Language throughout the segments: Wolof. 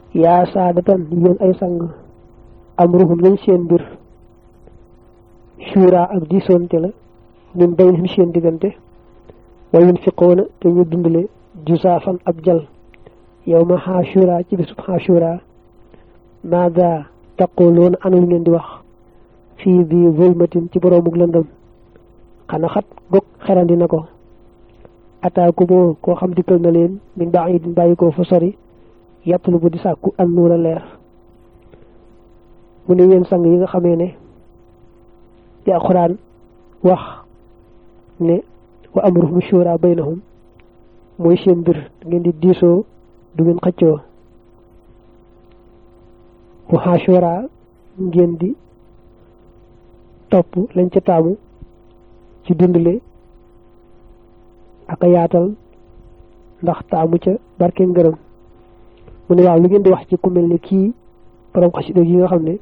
yaa saadatan yéen ay sang amruhum lañ seen mbir shura ak diisonte la min baynihim seen diggante wa yunfiqoona te ñu dundale jusaafan ab jal yow ma xaashura ci bisub xaashura maada taquluuna ana lu ngeen di wax fii bi zulmatin ci boroomuk lëndëm xana xat gog xerandi na ko ataaku moo koo xam dikkal na leen min baidin bàyyi ko fa sori yàttalu bu di sàkku an nuura leer mu ne yéen sang yi nga xamee ne di alxuraan wax ne wa amruhum shura baynahum mooy seen mbir ngeen di diisoo du ngeen xëccoo wa shura ngeen di topp lañ ca taamu ci dundale ak a yaatal ndax taamu ca barke ngërëm mu ne waaw lu ngeen di wax ci ku mel ne kii borom xasida yi nga xam ne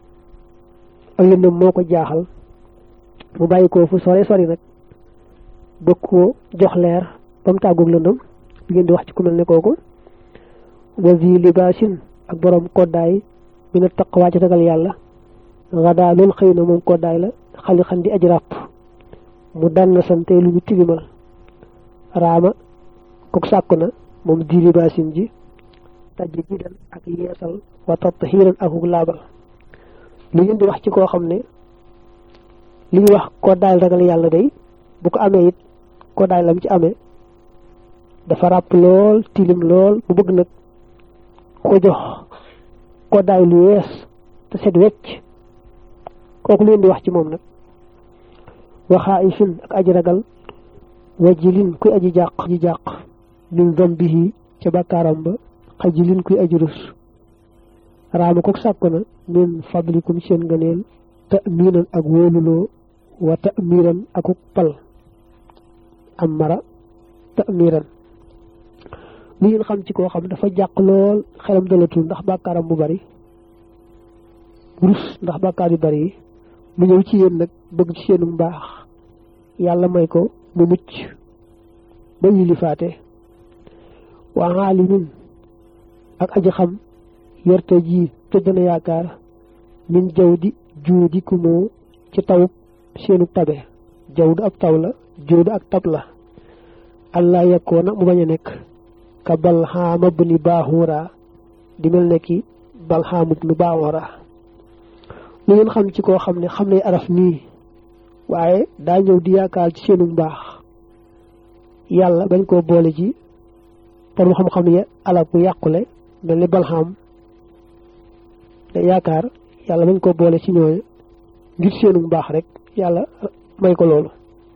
ak lëndëm moo ko jaaxal mu bàyyi ko fu sore sori nag bëgg koo jox leer ba mu tàggoog lëndëm lu ngeen di wax ci ku mel ne kooku wasi libaasin ak borom koddaay mi na taqwaa ci ragal yàlla xadaa loolu xëy na moom koddaay la xali xan di aj ràpp mu dann sante lu ñu tilimal raama kook sàkku na moom di libaasin ji tajj jidan ak yeesal wa tathiran akuk laabal lu ngeen di wax ci koo xam ne li ñuy wax koddaay ragal yàlla day bu ko amee it koddaay lam ci amee dafa ràpp lool tilim lool mu bëgg nag ko jox koddaay lu yees te set wecc kooku lu ngeen di wax ci moom nag waxaa ifin ak aji ragal wajilin kuy aji jàq ji jàq min zambihi ca bàkkaaram ba xajilin kuy aji rus raama ko sàkku na min fadlikum seen ngëneel te miinan ak wóoluloo wa te miiran akuk pal am mara te miiran lu ngeen xam ci koo xam dafa jàq lool xelam dalatul ndax bàkkaaram bu bari rus ndax bàkkaar yu bari yi mu ñëw ci yéen nag bëgg ci seenu mbaax yàlla may ko mu mucc ba yilifaate waa xaalimin ak aji xam yorte ji te dana yaakaar min jaw di juudi ku moo ci taw seenu tabe jaw du ab taw la juudu ak tab la allah yakkoona mu bañ a nekk ka balxaama bu ni baaxuura di mel ne ki balxaamu bu ni baaxuura lu ngeen xam ci koo xam ne xam ne araf nii waaye daa ñëw di yaakaar ci seenu mbaax yàlla bañ koo boole ci borom xam-xam ya alal bu yàqule mel ni balxaam te yaakaar yàlla bañ koo boole ci ñooñu ngir seenu mbaax rek yàlla may ko loolu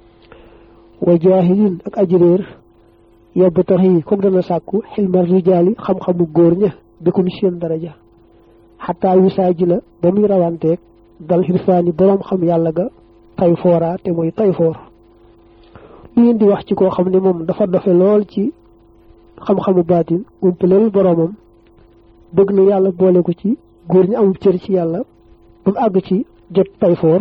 wa jaahilin ak aji réer yóbbu tax yi kook dana sàkku xilmar rijaali xam-xamu góor ña bikum seen daraja xataa yu saa ji la ba muy rawanteeg dal xirfaani boroom xam yàlla ga tay foora te mooy tay foor lu ngeen di wax ci koo xam ne moom dafa dofe lool ci xam-xamu baatin umpaleel boroomam bëgg na yàlla boole ko ci góor ñi amul cër ci yàlla ba mu àgg ci jot tay foor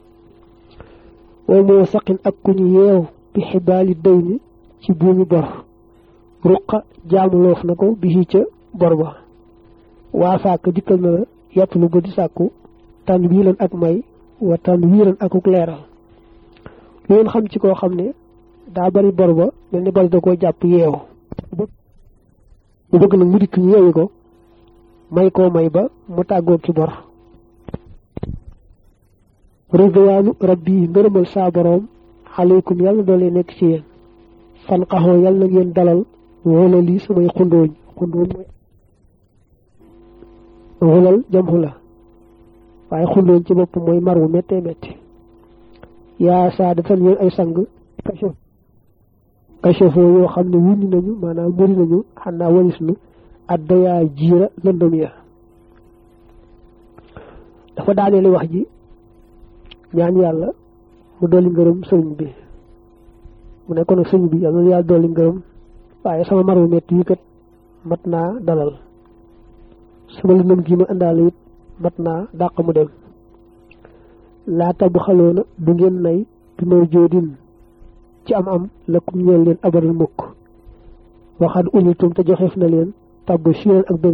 woo moo saqin ak ku ñu yeew bi xibaali day ni ci buumi bor ruqa jaamu loof na ko bi ca bor ba waa sàkk dikkal na la yàpp lu ba di sàkku tànn wiilan ak may wa tànn wiilan akuk leeral lu ngeen xam ci koo xam ne daa bari bor ba mel ni bari da koo jàpp yeew mu bëgg nag mu dikk ñu yeewi ko may koo may ba mu tàggoo ki bor ridwaanu rabbi ngërëmal saa boroom aleykum yàlla doole nekk ci yéen fan xaxoo yàlla na ngeen dalal wala lii samay xundooñ xundooñ mooy xulal jam xula waaye xundooñ ci bopp mooy mar wu méttee métti yaa saadatan yéen ay sang kachef kachefoo yoo xam ne wuññi nañu maanaam muri nañu xanaa walis nu addayaa jiira lëndëm ya dafa daaneeli wax ji ñaan yàlla mu dolli ngërëm sëriñ bi mu ne ko nag sëriñ bi yàlla na yàlla dolli ngërëm waaye sama mar wu métti yi kat mat naa dalal sama lëndëm gi ma indaale it mat naa dàq mu dem laata bu xaloona du ngeen nay bi may joodin ci am am la kum ñeel leen abadal mukk waxaat unitum te joxeef na leen tabbu siren ak bëggal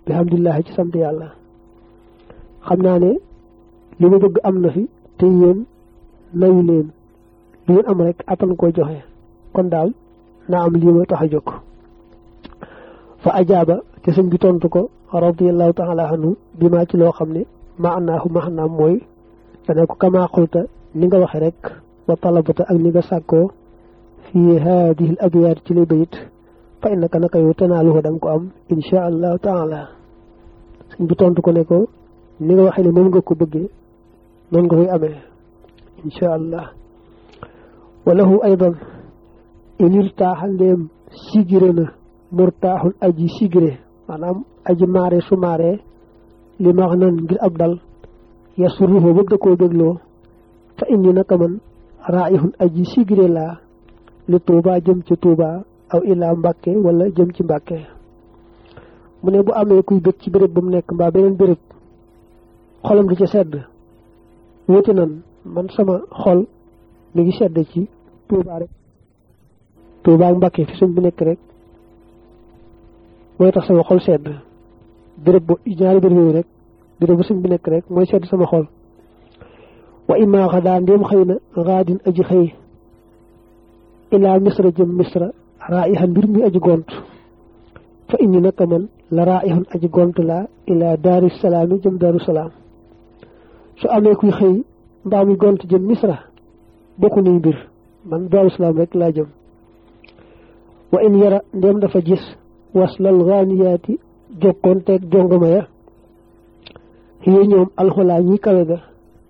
bi alhamdulilah ci sant yàlla xam naa ne li ma bëgg am na fi te yéen nayu leen lu ngeen am rek attan koy joxe kon daal naa am lii ma tax a jóg fa ajaaba te sëñ bi tontu ko radiallahu taala anhu bi maa ci loo xam ne maanaahu maanaam mooy dane ko kama xulta ni nga waxe rek wa talabata ak ni nga sàkkoo fii haadihi l abyaat ci li bayit fa innaka naka yow tanaaluhu da nga ko am insha allahu taala sëñ bi tontu ko ne ko ni nga waxee ne moom nga ko bëggee noonu nga koy amee insha allah walahu aydan in irtaaxa ndéem sigire na murtaaxul aji sigire maanaam aji maare su maare li max nan ngir ab dal yasuruhu bëgg da koo bégloo fa indi naka man raayixun aji sigire laa li tuuba jëm ci tuuba aw ilaa mbàkke wala jëm ci mbàkke mu ne bu amee kuy bëgg ci béréb bu mu nekk mbaa beneen béréb xolam di ca sedd wéeti nan man sama xol mi ngi sedd ci tuuba rek tuuba ak mbàkke fi sëñ bi nekk rek mooy tax sama xol sedd béréb bu ñaari béréb yooyu rek béréb bu sëñ bi nekk rek mooy sedd sama xol wa imma xadaa ndéem xëy na xaadin aji xëy ilaa misra jëm misra raaixan mbir mi aji gont fa indi naka man la raaixun aji gont laa ilaa daaru salaami jëm daaru salaam su amee kuy xëy mbaa muy gont jëm misra bokku nuy mbir man daaru salaam rek laa jëm wa in yara ndéem dafa gis waslal gaaniyaati jokkoonteeg jongoma ya xiye ñoom alxolaa ñi kawe ga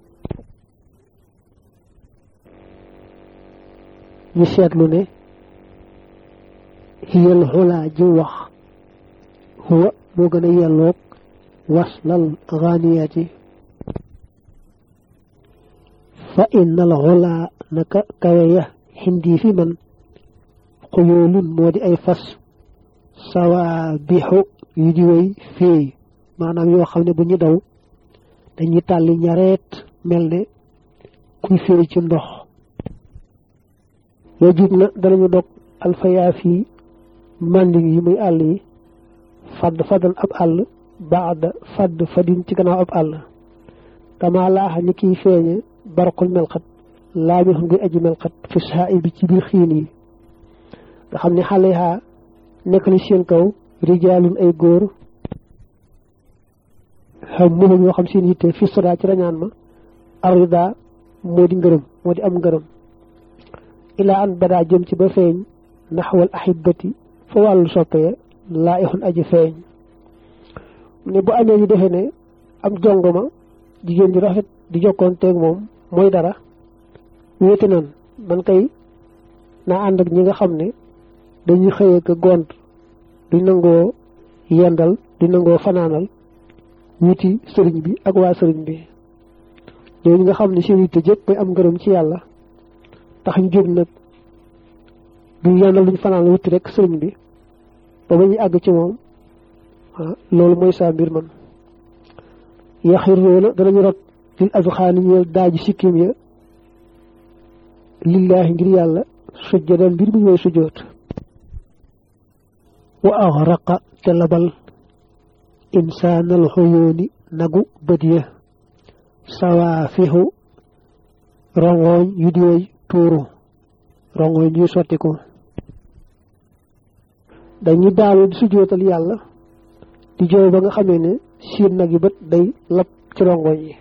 ñu seetlu ne xiyal xolaa ji wax huwa moo gën a yelloog waslal gaaniyaati fa innal xolaa naka kawe ya xindi fi man xuyoolun moo di ay fas sawa bixu yu di way féey maanaam yoo xam ne bu ñu daw dañuy tàlli ñareet mel ne kuy féey ci ndox yoo jub na danañu dog alfayaa fii manding yi muy àll yi fadd faddan ab àll baada fadd fadin ci gannaaw ab àll kama laaxa ni kiy feeñe barqul melxat laa mi xam ngay aji melxat fi saa bi ci biir xiin yi nga xam ne xale yaa nekk li seen kaw rijaalun ay góor xam muhum yoo xam seen yitte fi soda ci rañaan ma arida moo di ngërëm moo di am ngërëm ilaa an badaa jëm ci ba feeñ naxwal ahibati fa wàllu soppee laa ixun aji feeñ ne bu amee ñu defe ne am jongoma jigéen ju rafet di jokkoon teeg moom mooy dara wéete nan man kay naa ànd ak ñi nga xam ne dañuy xëyee ko gont duñ nangoo yendal duñ nangoo fanaanal wuti sëriñ bi ak waa sëriñ bi ñooñu nga xam ne seen yitte jëpp mooy am ngërëm ci yàlla tax ñu jóg nag duñ yendal duñ fanaanal wuti rek sëriñ bi ba ba ñuy àgg ci moom loolu mooy saa mbir man yaxir yoona danañu rot lil azxaani ñeel daaji sikkim ya lillaahi ngir yàlla sujjadan mbir mi ñooy sujjoot wa axraqa te labal insaanal xoyooni nagu bët ya sawaafixu rongoñ yu di way tuuru rongoñ yuy sottiku dañuy daalu di sujjootal yàlla di jooy ba nga xamee ne siin nag yi bët day lab ci rongoñ yi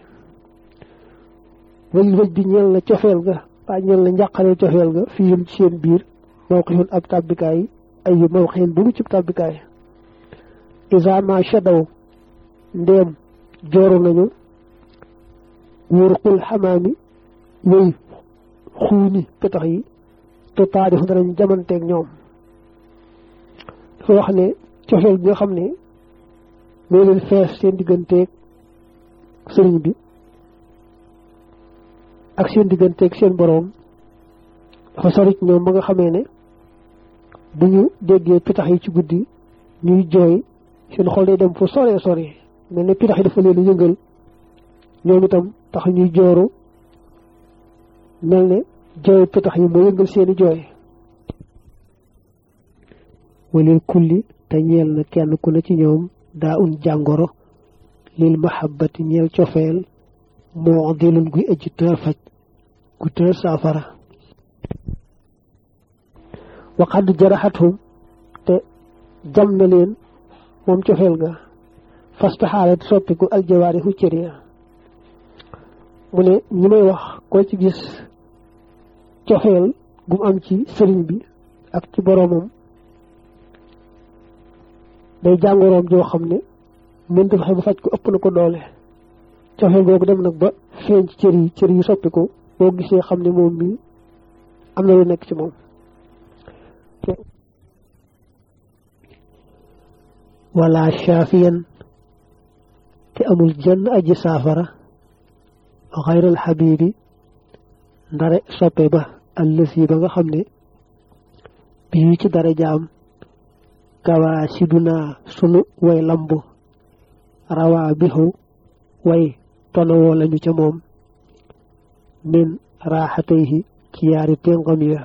wël wëj bi ñeel na cofeel ga waa ñeel na njàqare cofeel ga fi yum ci seen biir mawqifun ab tàbbikaay ay yu mawqifin bu mu cib tàbbikaay isa ma shadaw ndéem jooru nañu wurqul xamaami wéy xuuni petax yi te taarix danañ jamanteeg ñoom dafa wax ne cofeel bi nga xam ne moo leen fees seen digganteeg sëriñ bi ak seen digganteeg seen boroom dafa sori ci ñoom ba nga xamee ne bu ñu déggee pitax yi ci guddi ñuy jooy seen xol day dem fu sore sore mel ne pitax yi dafa leen yëngal ñoom itam tax ñuy jooru mel ne jooy pitax yi moo yëngal seeni jooy walil kulli te ñeel na kenn ku ne ci ñoom daa un jàngoro lil mahabbati ñeel cofeel moo dilun guy ëjj tër faj gu tër saafara waxadd jaraxathum te jam na leen moom cofeel ga fastaxaalat soppiku aljawaari hu cër ya mu ne ñi may wax koo ci gis cofeel gu mu am ci sëriñ bi ak ci boroomam day jàngoroom joo xam ne mënta fexe ba faj ko ëpp na ko doole cofeel googu dem nag ba feeñ ci cër yi cër yi soppiku boo gisee xam ne moom mi am na lu nekk ci moom wala shaafiyan te amul jenn aji saafara xayral xabibi ndare soppe ba allësi ba nga xam ne bii ci dara jaam gawaa siduna sunu way lamb rawaa bixu way tonawoo lañu ca moom min raaxatayhi ci yaari téngam ya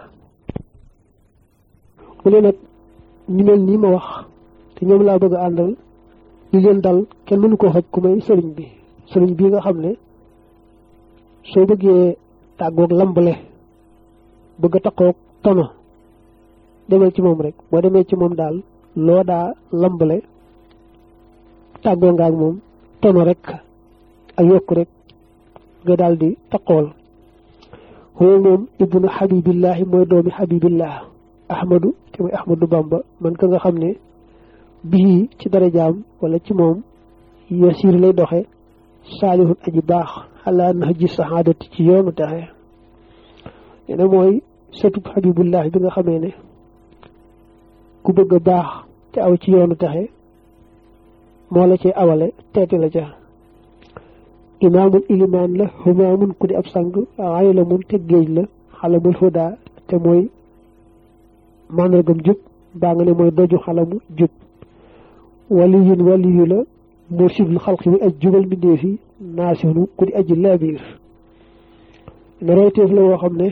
mu ne nag ñu mel nii ma wax te ñoom laa bëgg a àndal li leen dal kenn mënu koo faj ku may sëriñ bi sëriñ bii nga xam ne soo bëggee tàggoog lambale bëgg a takkoog tono demal ci moom rek boo demee ci moom daal loo daa lambale tàggoo nga ak moom tono rek ak yokk rek nga daal di takkool xoo moom ibnu xabibillahi mooy doomi xabibillah ahmadu te mooy ahmadu bamba man ka nga xam ne bii ci darajaam wala ci moom yasiir lay doxe saalihun aji baax xalaa nax ji saxaadati ci yoonu taxe nee na mooy sëtub xabibullahi bi nga xamee ne ku bëgg a baax te aw ci yoonu taxe moo la ci awale teeti la ca imaamul ilimaan la humaamun ku di ab sang aylamun te géej la xalamul huda te mooy màndargam jub baa nga ne mooy doju xalamu jub waliyun waliyu la mursidul xalqi bi aj jubal mbindeef yi naasihunu ku di aji laabiir ne royteef la woo xam ne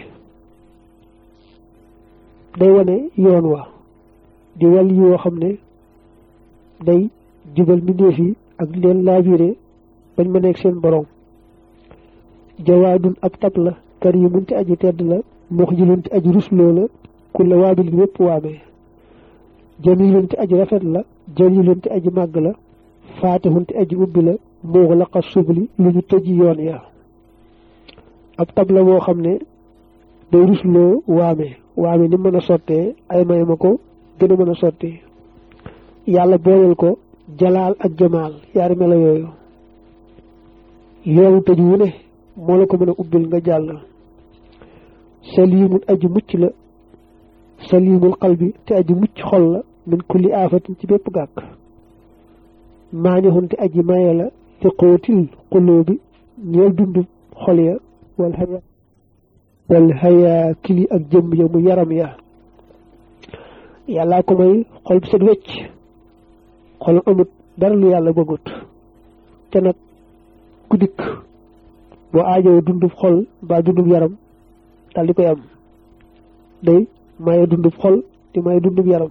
day wane yoon wa di waliyu woo xam ne day jubal mbindeef yi ak leen laabiire bañ ma nekk seen borom jawaadun ab tab la karimun te aji tedd la muxjilun te aji rusloo la kulla waabilin wépp waamee jamilun te aji rafet la jalilun te aji màgg la faatihun te aji ubbi la muxlaqa subli lu ñu tëji yoon ya ab tab la boo xam ne day rusloo waame waame ni mën a sottee ay may ma ko gën a mën a sotti yàlla booleel ko jalaal ak jamaal yaari melo yooyu yoonu tëj wu ne moo la ko mën a ubbil nga jàll salimul aji mucc la salimul qalbi te aji mucc xol la min kulli aafatin ci bépp gàkk maanixun te aji maye la li xóotil xuloo bi ñeel dund xol ya wal haya wal haya kili ak jëmm ya mu yaram ya yàllaa ko may xol bi set wecc xol amut dara lu yàlla bëggut te nag ku dikk boo aajoo dundub xol mbaa dundub yaram daal di koy am day maye dundub xol di maye dundub yaram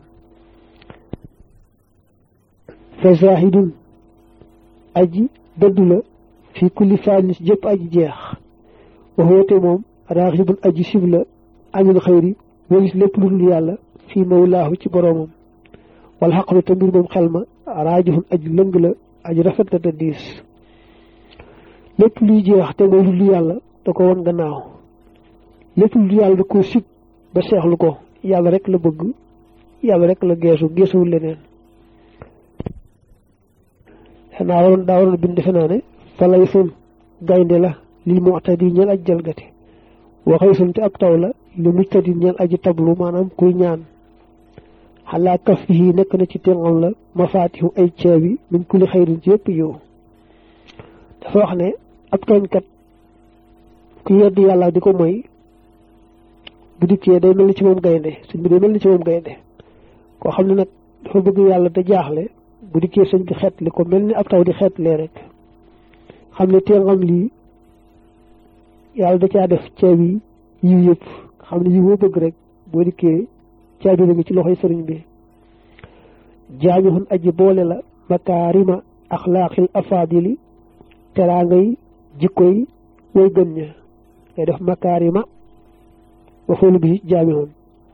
fa zahidun aji dëddu la fi kulli faanis jëpp aji jeex waxoote moom raaxibun aji sib la anil xëyri walis lépp lu dul yàlla fii mawlaahu ci boroomam wal xaqlu te mbir moom xel ma raajihun aji lëng la aji rafet la te diis lépp luy jeex te mooy lu dul yàlla da ko won gannaaw lépp lu dul yàlla da ko sib ba seexlu ko yàlla rek la bëgg yàlla rek la geesu geesuwul leneen xanaa waroon daa waroon bind defe naa ne falay sun gaynde la lil mu'tadi ñeel aj jalgati waxay sun te ab taw la li mujtadi ñeel aji tablu maanaam kuy ñaan xalaa kaf yi nekk na ci téngam la mafaatihu ay caabi min kulli xayrin ci yëpp yow dafa wax ne ab tooñkat ku yedd yàlla di ko moy bu dikkee day mel ni ci moom gaynde sëñ bi day mel ni ci moom gaynde koo xam ne nag dafa bëgg yàlla te jaaxle bu dikkee sëñ bi xeetli ko mel ni ab taw di xeetlee rek xam ne téngam lii yàlla da caa def caabi yiw yëpp xam ne yiw boo bëgg rek boo dikkee caabi la ngi ci loxoy sëriñ bi jaamixun aji boole la makaarima axlaaqil afaadili teraangay jikko yi way gën ña ngay def makaarima waxoolu bi jaamihun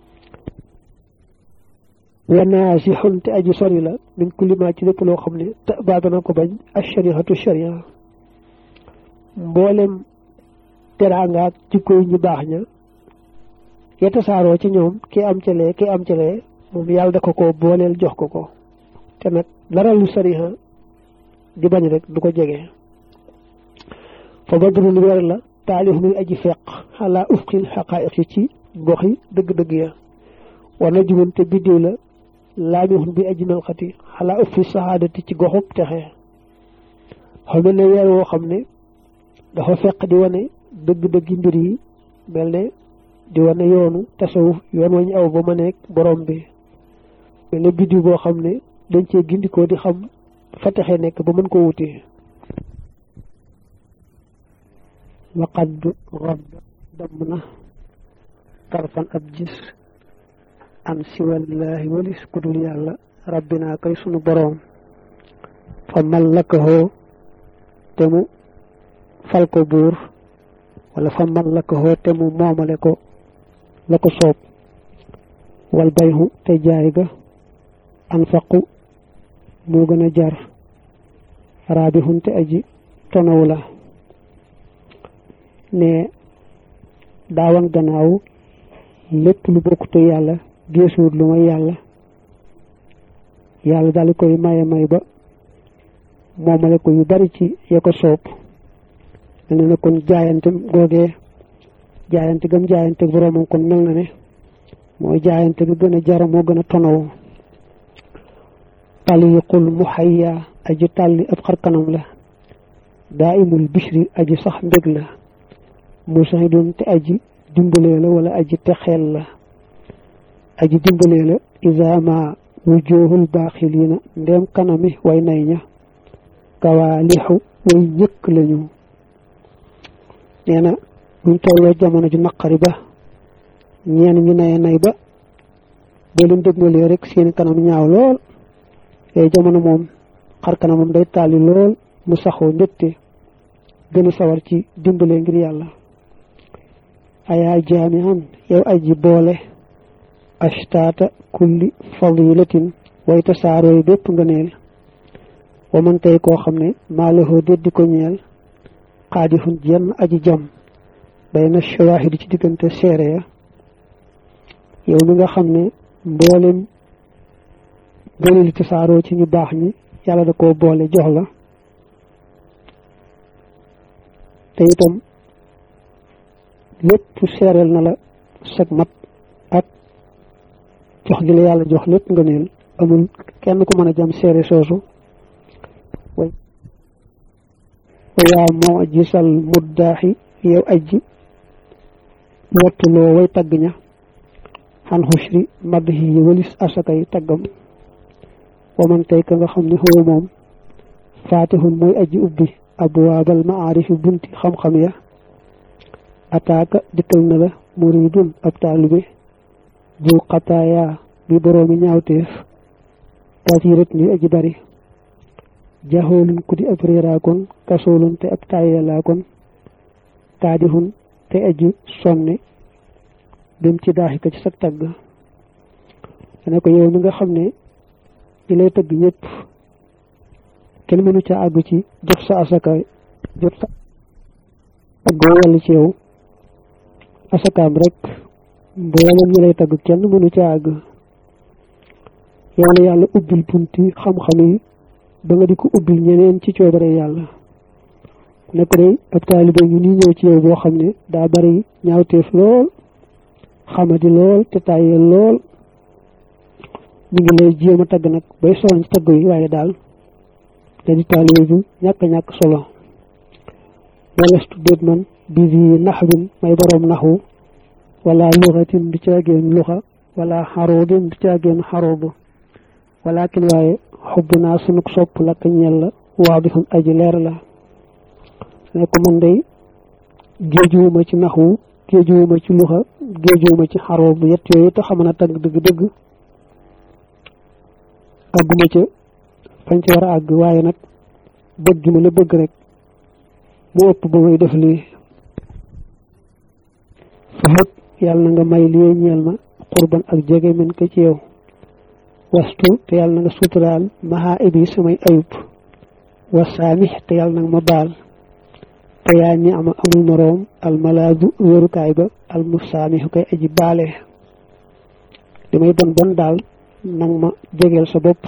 wanaasixun te aji sori la min kulli ma ci lépp loo xam ne te baadana ko bañ ashariatu sharia mboolem teraangaak jikko yi ñu baax ña ya tasaaroo ci ñoom ki am ca lee ki am ca lee moom yàlla da ko ko booleel jox ko ko te nag dara lu sariha di bañ rek du ko jege fa badrul weer la taalif muy aji feq xalaa ufqil xaqaa'iq yi ci goxi dëgg-dëgg ya war na jumun te biddiw la laamihun bi aji melxati xalaa uffi saxaadati ci goxub texe xam mel ne weer woo xam ne dafa feq di wane dëgg-dëggi mbir yi mel ne di wane yoonu tasawuf yoon wañu aw ba ma nekk borom bi mel ne biddiw boo xam ne dañ cee gindikoo di xam fa texe nekk ba mën ko wuti waqad rob damm na tarfan ab gis an siwallaahi walis kudul yàlla rabbinaa kay sunu boroom fa mallakahoo te mu fal ko buur wala fa mallakahoo te mu moomale ko la ko soob wal bayhu te jaay ga anfaqu moo gën a jar raabihun te aji tonaw la ne daawan gannaaw lépp lu bokkute yàlla geesuwut lu may yàlla yàlla daal di koy maye may ba moomale ko yu bari ci ya ko soob mel na ne kon jaayante googee jaayante gam jaayante boroomam kon mel na ne mooy jaayante bi gën a jara moo gën a tonaw taliqul muhayya aji tàlli ab xarkanam la daa imul bishri aji sax mbég la musahidun te aji dimbalee la wala aji texeel la aji dimbalee la isaama wujuhul baaxiliina ndéem kanami way nay ña kawaalixu way ñëkk lañu nee na buñ tolloo jamono ju naqari ba ñeen ñu naye nay ba boo leen dégmalee rek seen kanam ñaaw lool yooyu jamono moom xar kanamam day tàlli lool mu saxoo mbégte gën a sawar ci dimbale ngir yàlla ayaa jaamihan yow aji boole ashtaata kulli fadilatin way tasaarooy bépp ngëneel wa man tey koo xam ne maalahoo déddi ko ñeel xaadifun jenn aji jam bay na shawaahidi ci diggante seere ya yow mi nga xam ne mboolem ngëneeli tasaaroo ci ñu baax ñi yàlla da koo boole jox la te itam lépp seereel na la sag mat ak jox gi la yàlla jox lépp nga neel amul kenn ku mën a jam seere soosu way yaa moo gisal muddaaxi yow ajji wattuloo way tagg ña xan xushri madd yi walis asakay taggam waman tey ka nga xam ne xoo moom faatihun mooy aji ubbi abwaabal maarifi bunti xam-xam ya ataaka dikkal na la muridun ab taalibe jul xataaya bi boroomi ñaawteef kasirat ni aji bari jaxoolun ku di ab réeraakoon kasoolun te ab taayalaakoon kaadihun te aji sonne bim ci daaxika ci sag tagg ne ko yow mi nga xam ne ñi lay tëgg ñëpp kenn mënu ca àgg ci jot sa asaka jot sa tëggoo wàll ci yow asakaam rek mboolem ñi lay tagg kenn mënu ca àgg yow la yàlla ubbil bunti xam-xam yi ba nga di ko ubbil ñeneen ci coobare yàlla ne ko day ab taalibe ngi nii ñëw ci yow boo xam ne daa bari ñaawteef lool xamadi lool te tàyyeel lool ñu ngi lay jéem a tagg nag bay sonn ci tagg yi waaye daal te di taalibe bi ñàkk ñàkk solo walastu déet man bi di naxwin may boroom naxwu wala luxatin du caageen luxa wala xaroodin du caageen xaroodu walakin waaye xubb naa sunug sopp lakk ñel la waa bi xun aji leer la ne ko man day géejuwuma ci naxwu géejuwuma ci luxa géejuwuma ci xaroodu yett yooyu te xam na tagg dëgg-dëgg àgguma ca fañ ci war a àgg waaye nag bëgg gi ma la bëgg rek mu ëpp ba may def lii fahab yàlla na nga may lii ñeel ma xurban ak jege min ko ci yow wastu te yàlla na nga suturaal maha ibi samay ayub wasaamix te yàlla na nga ma baal te yaa ñi ama amul moroom almalaadu wérukaay ba almusaamixu koy aji baale li may bon bon daal nang ma jegeel sa bopp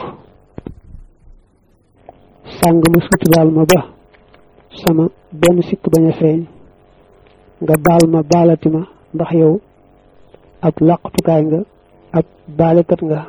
sàng ma suturaal ma ba sama benn sikk bañ a feeñ nga baal ma baalati ma ndax yow ab làqtukaay nga ab baalekat nga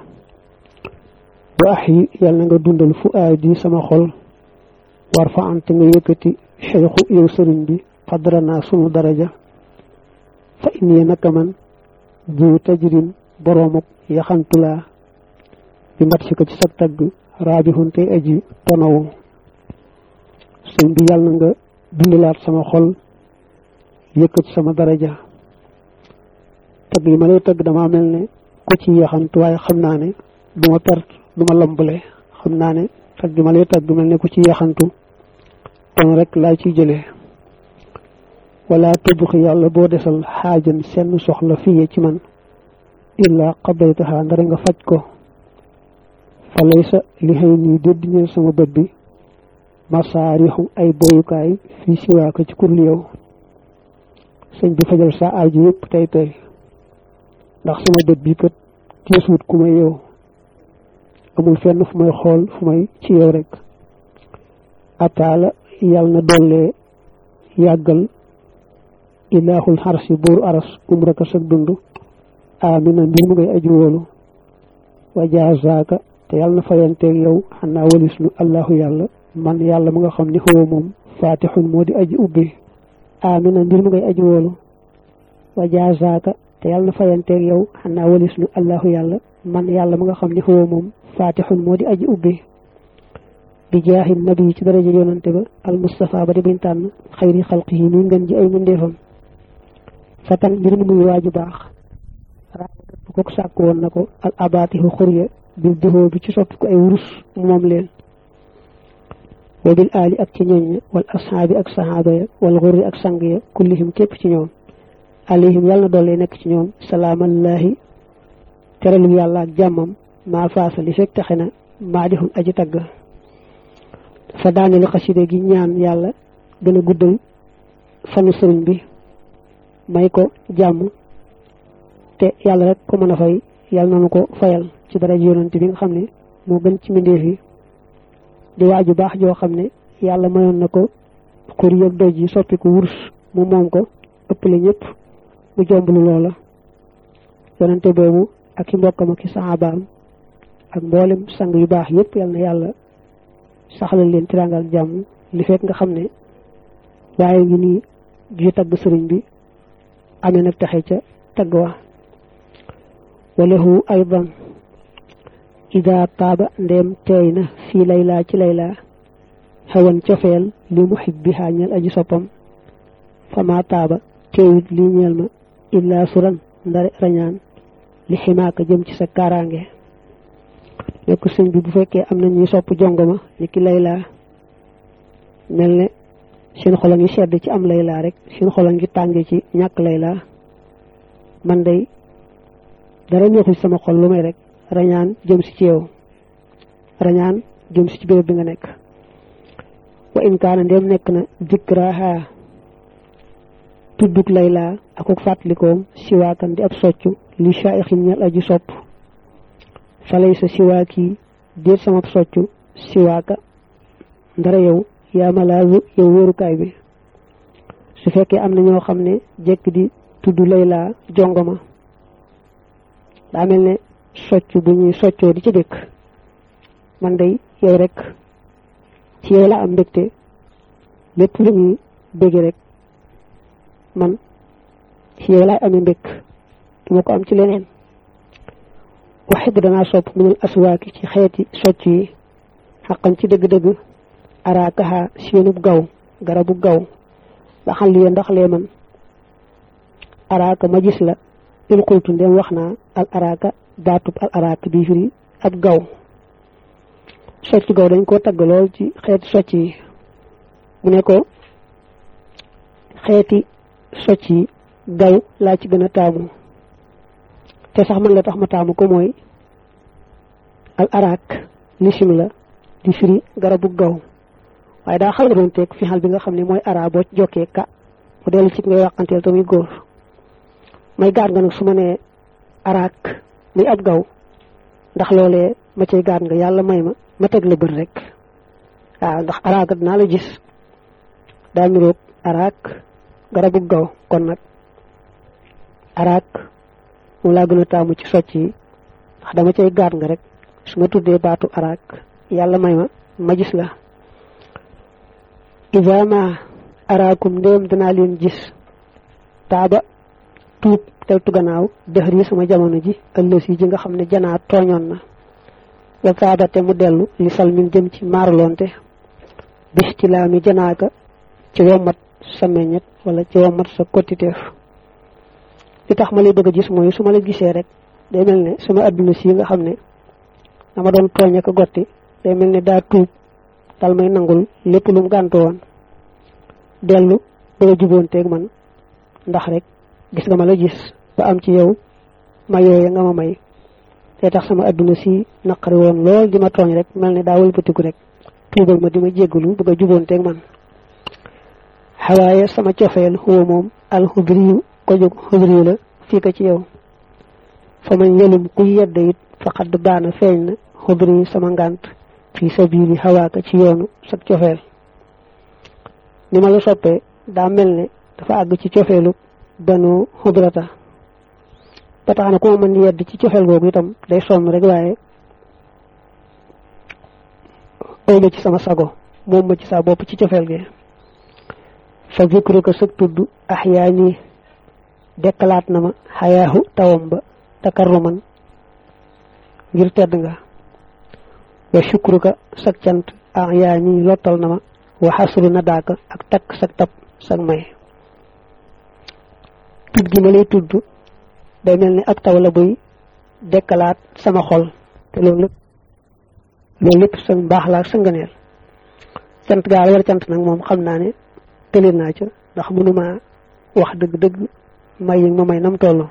wa ax yi yàlla na nga dundal fu aay di sama xol war fa ante nga yëkkati xeexu yow sëriñ bi xadranaa sunu daraja fa inni naka man bu tajrin boroomuk yaxantulaa bi mat si ko ci sa tagg raabixun tey aji tonawu sëñ bi yàlla na nga dundalaat sama xol yëkkati sama daraja tagg yi ma lay tagg dama mel ne ko ci yaxantu waaye xam naa ne du ma perte du ma lambale xam naa ne tagg yi ma lay tagg mel ne ku ci yaxantu ton rek laa ciy jëlee wala tëbbuxi yàlla boo desal xaajan seen soxla fiye ci man illaa qabaytaha ndara nga faj ko fa laysa li xëy nii dédd ñeel sama bët bi masaarixu ay boyukaay fii siwaaka ci kurli yow sëñ bi fajal sa aaju yëpp tey tey ndax sama bët bi kat tiisuut ku may yow amul fenn fu may xool fu may ci yow rek ataala yàlla na dollee yàggal ilaahul xarsi buuru aras umraka sag dund amina mbir mu ngay aju wóolu wa jaazaaka te yàlla na fayanteeg yow xanaa walis nu allahu yàlla man yàlla mu nga xam ni xëwa moom faatixun moo di aji ubbi amina mbir mu ngay aju wóolu wa jaazaaka te yàlla na fayanteeg yow xanaa walis nu allahu yàlla man yàlla mu nga xam ni xëwa moom faatixun moo di aji ubbi bi jaaxi nabi ci daraja yonante ba al mustafa ba di buñ tànn xayri xalqihi mi ngën ji ay mbindeefam fatan mbir mu muy waaju baax bu ko sàkk woon na ko al abaatihu xurya bil duhoo bi ci soppi ko ay wurus moom leen wa bil aali ak ci ñoñ wal ashaabi ak sahaaba ya wal xurri ak sang ya kullihim képp ci ñoom alayhim yàlla na doole nekk ci ñoom salaamallaahi teralu yàlla ak jàmmam maa faasa li fekk taxe na maa dixul aji tagg fa daanelu xaside gi ñaan yàlla gën a guddal fanu sëriñ bi may ko jàmm te yàlla rek ko mën a fay yàlla nanu ko fayal ci dara yonante bi nga xam ne moo gën ci mbindeef yi di waaju baax joo xam ne yàlla mayoon na ko xur yëg doj yi soppi ko wurs mu moom ko ëppale ñëpp mu jomblu loola yonante boobu ak i mbokkam ak i saxaabaam ak mboolem sang yu baax yëpp yàlla na yàlla saxalal leen tiraangal jàmm li fekk nga xam ne waaye ngi nii ju tagg sëriñ bi amee nag taxe ca tagg wa walahu aydan ida taaba ndeem teey na fii laylaa ci laylaa xewan cofeel li muhibbiha ñeel aji soppam fama taaba teewit lii ñeel ma illaa suran ndare rañaan li ximaaka jëm ci sa kaaraange nekk sëñ bi bu fekkee am na ñuy sopp jongoma ni ki laylaa mel ne seen xol a ngi sedd ci am laylaa rek seen xol a ngi tànge ci ñàkk laylaa man day dara ñëxu sama xol lu may rek rañaan jëm si ci yow rañaan jëm si ci béréb bi nga nekk wa in kaana ndéem nekk na dikraha tudduk laylaa akuk fàttalikoom siwaakan di ab soccu li shaixin ñal aji sopp falay sa siwaaki déet sama soccu siwaaka ndara yow yaa malaazu yow wóorukaay bi su fekkee am na ñoo xam ne jekk di tudd laylaa jongoma daa mel ne socc bu ñuy soccoo di ci dëkk man day yow rek ci yow la am mbégte lépp lu ñuy bégge rek man ci yow laay amee mbég duma ko am ci leneen waxit danaa sopp minal aswaaki ci xeeti socc yi xaqan ci dëgg-dëgg araakaha seenub gaw garabu gaw ba xam li ndax lee man araaka ma gis la il xultu ndem wax naa al araaka baatub al araaka bi firi ab gaw socc gaw dañ koo tagg lool ci xeeti socc yi mu ne ko xeeti socc yi gaw laa ci gën a taamu te sax man la tax ma taamu ko mooy al araak lisim la di firi garabu gaw waaye daa xaw doon teg fi xal bi nga xam ne mooy ara boo jokkee ka mu dellu ci ngay waxanteel tamuy góor may gaat nga nag su ma nee araak muy ab gaw ndax loolee ma cay gaat nga yàlla may ma ma teg la bët rek waaw ndax araak dinaa la gis daa niroog araak garabu gaw kon nag araak moom laa gën a taamu ci socc yi ndax dama cay gaat nga rek su ma tuddee baatu araak yàlla may ma ma gis la iza ma araakum ndéem danaa leen gis taaba tuub teltu gannaaw dëxër yi sama jamono ji ëllës yi ji nga xam ne janaa tooñoon na wa taaba te mu dellu li sal min jëm ci maaraloonte bis ci laa mi janaaka ci wommat sa meññet wala ci wommat sa kottiteef li tax ma lay bëgg a gis mooy su ma la gisee rek day mel ne sama adduna si nga xam ne dama doon tooñ ak gotti day mel ne daa tuub dal may nangul lépp lu mu gàntu woon dellu bëgg a juboonteeg man ndax rek gis nga ma la gis ba am ci yow ma yooye nga ma may te tax sama adduna si naqari woon lool di ma tooñ rek mel ne daa wëlbatiku rek tuubal ma di ma jéggalu bëgg a juboonteeg man xawaaye sama cofeel huwa moom alxudriyu ko jóg xudriyu la fii ko ci yow fa man yelum kuy yedd it faqad baana feeñ na xudriyu sama ngànt fi sabili xawaaka ci yoonu sa cofeel ni ma la soppee daa mel ne dafa àgg ci cofeelu banu xudrata ba tax na ku ma mën yedd ci cofeel googu itam day sonn rek waaye oy ma ci sama sago moom ma ci saa bopp ci cofeel gi fa zikru ko sëg tudd axyaa nii dekkalaat na ma xayaahu tawam ba takarruman ngir tedd nga wa shukruka sag cant axyaa nii lottal na ma wa xasru na daaka ak takk sag tab sag may tudd gi ma lay tudd day mel ni ab taw la buy dekkalaat sama xol te loolu lépp loolu lépp sa mbaax la ak sa ngëneel cant gaa la war cant nag moom xam naa ne tële naa ca ndax mënuma wax dëgg-dëgg may yi ma may nam toll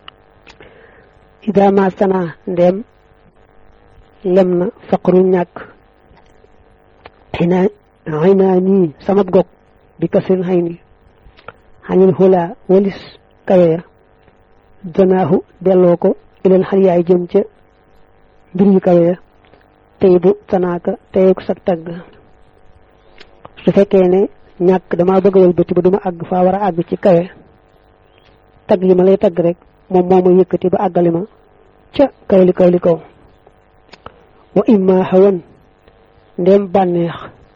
idama sana ndeem lem na faqru ñàkk xinaa xinaa nii sama gog bi kasril xay ni xañil xulaa walis kawe ya janaahu delloo ko ilal xar yaay jëm ca mbir yu kawe ya tey bu tanaaka teyuk sag tagg su fekkee ne ñàkk damaa bëgg a wëlbati ba duma àgg faa war a àgg ci kawe tagg yi ma lay tagg rek moom moo ma yëkkati ba àggali ma ca kaw li kaw li kaw wa imma xawan ndem bànneex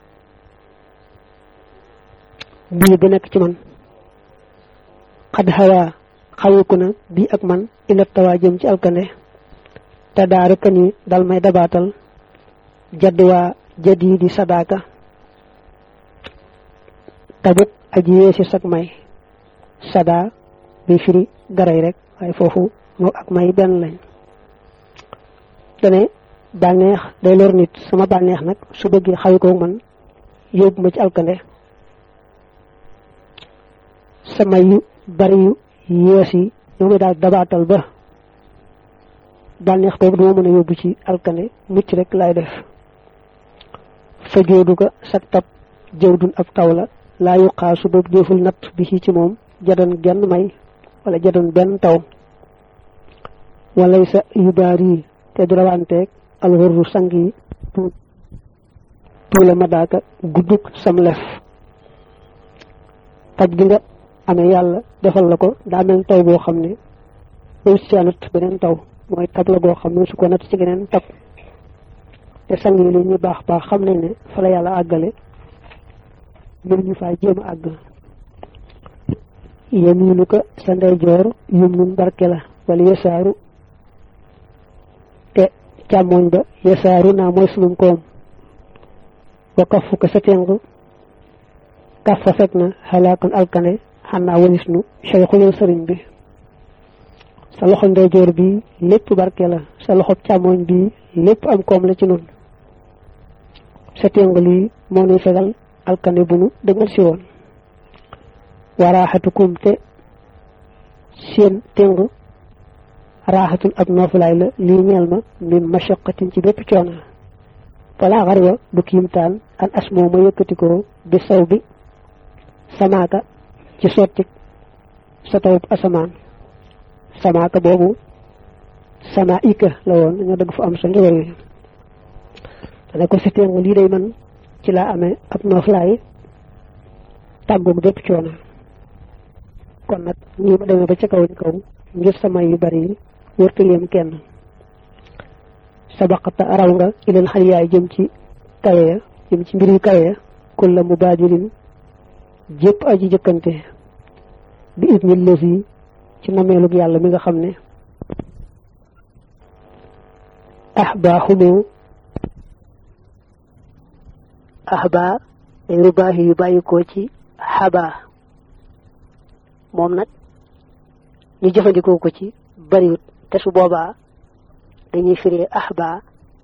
bii bi nekk ci man xad xawaa xawiku na bii ak man ilat tawaa jëm ci alkande te daaru kan yi dal may dabaatal jadduwaa jadi di sadaaka tabuk aji yeesi sag may sada bi firi garay rek waaye foofu moo ak may benn lañ dane bànneex day lor nit sama bànneex nag su bëggee xawi ko man yóbbu ma ci alkande sama yu bari yu yees yi ñoo may daal dabaatal ba bànneex boobu duma mën a yóbbu ci alkande mucc rek laay def fa joodu ko sag tab jëw dun ab taw la laa yuqaasu boobu déeful natt bi ci moom jadan genn may wala jadan benn taw walay sa yu baar yi te du rawanteeg alxurru sang yi tuula ma daaka gudduk sam lef taj gi nga amee yàlla defal la ko daa mel taw boo xam ne loolu si natt beneen taw mooy tab la goo xam ne su ko natt ci geneen tab te sang yi li ñuy baax baax xam nañ ne fa la yàlla àggale mën ñu faa jéem a àgg yemiinu ko sa ndeyjoor yum nun barke la wala yesaaru te càmmoñ ba yesaaru naa mooy sunum koom wa kafu ko sa teng kaf fa fekk na xalaakan alkane xanaa walis nu cheikhuloo sëriñ bi sa loxo ndeyjoor bi lépp barke la sa loxo càmmoñ bi lépp am koom la ci nun sa téngu lii moo nuy fegal alkane bu nu dëgmal si woon waraaxatukum te seen téngu raaxatul ab noofulaay la lii ñeel ma min mashaqatin ci bépp coono wala xarwa du kiimtaan an asmoo ma yëkkatikoo bi saw bi samaaka ci sotti sa tawub asamaan samaaka boobu sama ika la woon dañoo dëgg fu am sa njëwër yi dana ko si téngu lii day man ci laa amee ab nooflaay tàggoog bépp coono kon nag ñii ma demee ba ca kaw ni kaw ngir sama yu bari yi wërta yem kenn sabaqata raw nga ilal xal yaay jëm ci kawe ya jëm ci mbir yu kawe ya kulla mubaadirin jépp aji jëkkante bi idni lësi ci nameelug yàlla mi nga xam ne ahbaa xumu ahbaa day rubaahi yu bàyyikoo ci xabaa moom nag ñu jëfandikoo ko ci bariwut te su boobaa dañuy firee ahbaa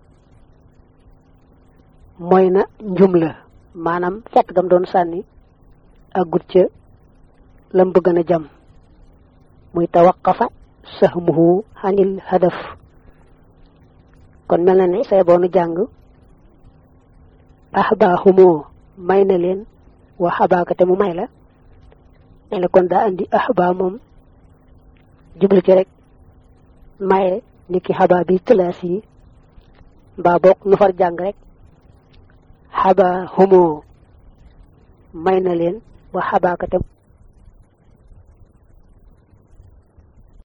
mooy na njum la maanaam fett gam doon sànni ak gut ca lam bëgg na jam muy tawaqafa sahmuhu anil hadaf kon mel na ne say boonu jàng ahbaahumoo may na leen wa xabaaka te mu may la ne la kon daa andi ahbaa moom jublu ci rek maye ni ki xabaa bi classe yi mbaa boog nu far jàng rek xabaa humoo may na leen wa xabaaka te